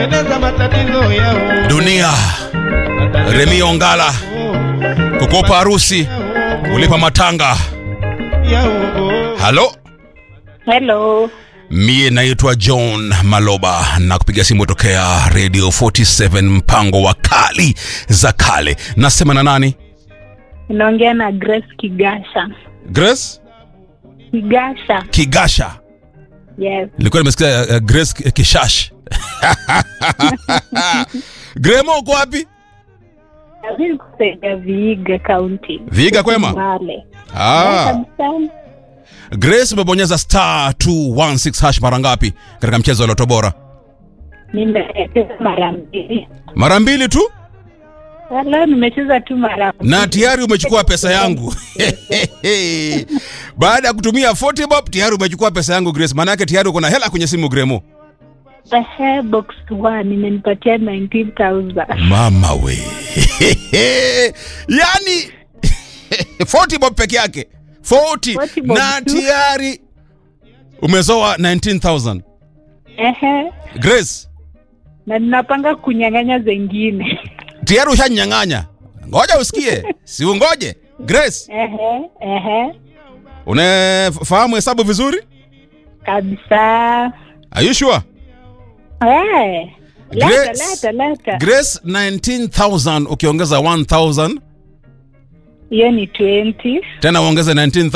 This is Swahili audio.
Eleza matatizo yao. dunia remi ongala kukopa harusi kulipa matanga Yao. halo Hello. mie naitwa john maloba na kupiga simu tokea radio 47 mpango wa kali za kale nasema na nani Naongea na Grace Kigasha. grace Kigasha. kigasha Yes. nilikuwa nimesikia uh, grace K- kishash gremo uko wapi Mimi kusaidia Vihiga County. Vihiga kwema? Mbale. ah. Kabisa. grace umebonyeza star 216 hash mara ngapi katika mchezo wa loto bora Nimecheza mara mbili. mara mbili tu Leo nimecheza tu mara na tayari umechukua pesa yangu baada ya kutumia 40 bob tayari umechukua pesa yangu grace maanake tayari uko na hela kwenye simu gremo Ehe, box 1 imenipatia 19000. mama we yani 40 bob peke yake 40, 40 bob na tu. tayari umezoa 19000 Ehe. grace Na ninapanga kunyang'anya zengine. tayari ushanyang'anya ngoja usikie si ungoje grace Ehe, ehe. unafahamu hesabu vizuri Kabisa. Are you sure? Eh. Leta, Grace. leta, leta. grace 19000 ukiongeza 1000 Hiyo ni 20. tena uongeze 19000